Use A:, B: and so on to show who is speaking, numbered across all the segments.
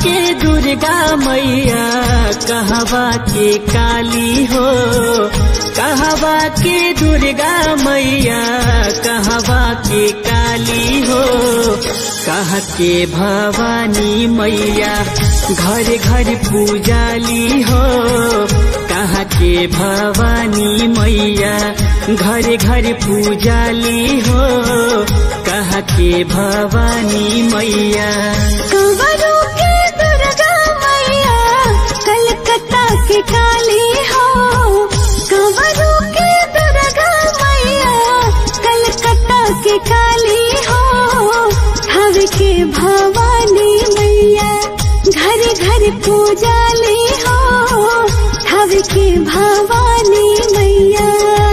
A: के दुर्गा मैया कहवा के काली हो कहवा के दुर्गा मैया कहवा के काली हो कह के भवानी मैया घर घर पूजाली हो कह के भवानी मैया घर घर पूजाली हो कह के भवानी मैया
B: कंवरों के दुर्गा मैया कलकत्ता की काली हो कंवरों के दुर्गा मैया कलकत्ता की काली हो हव के भवानी मैया घर घर पूजाली हो हव के भवानी मैया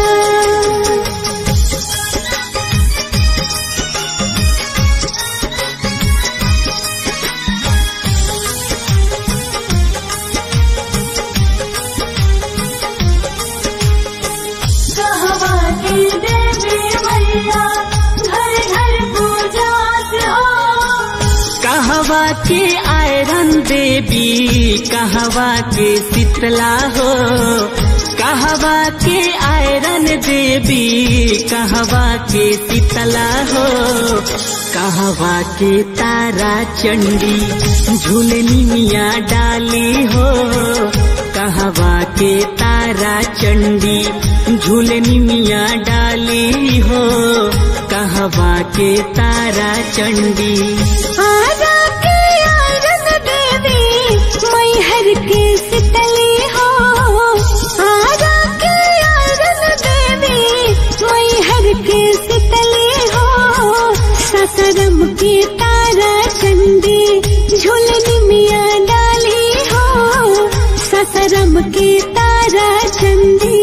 B: कहवा की देवी मैया घर घर पूजा हो
A: कहवा के आयरन देवी कहवा के शीतला हो कहवा के आयरन देवी कहवा के शीतला हो कहवा के तारा चंडी झूलनी मिया डाली हो कहवा के तारा चंडी झूलनी मिया डाली हो कहवा के तारा चंडी
B: आजा के आयरन देवी मैहर के शीतली हो आजा के आयरन देवी मैहर के शीतली हो ससरम के तारा चंडी झूलनी मिया डाली हो ससरम के तारा चंडी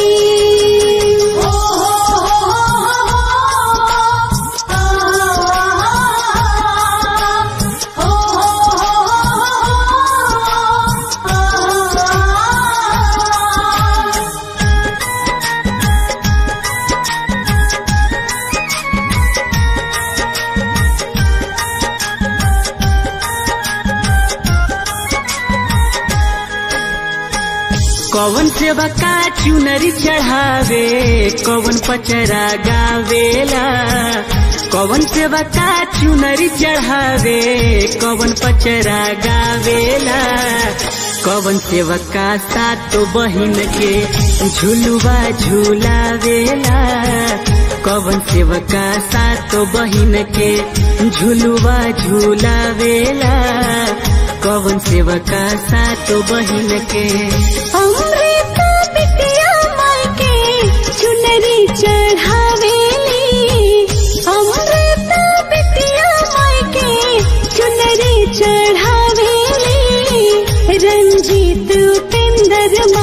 A: कौन सेवा का चुनरी चढ़ावे कौन पचरा गावेला कौन सेवा का चुनरी चढ़ावे कौन पचरा गावेला कौन सेवा का सातो बहिन के झुलुआ झुलावेला कौन सेवा का सातो बहिन के झुलुआ झुलावेला कौन सेवा का सातो बहिन के
B: अमृता बिटिया माई के चुनरी चढ़ावेली अमृता बिटिया माई के चुनरी चढ़ावेली रंजीत उपेंद्र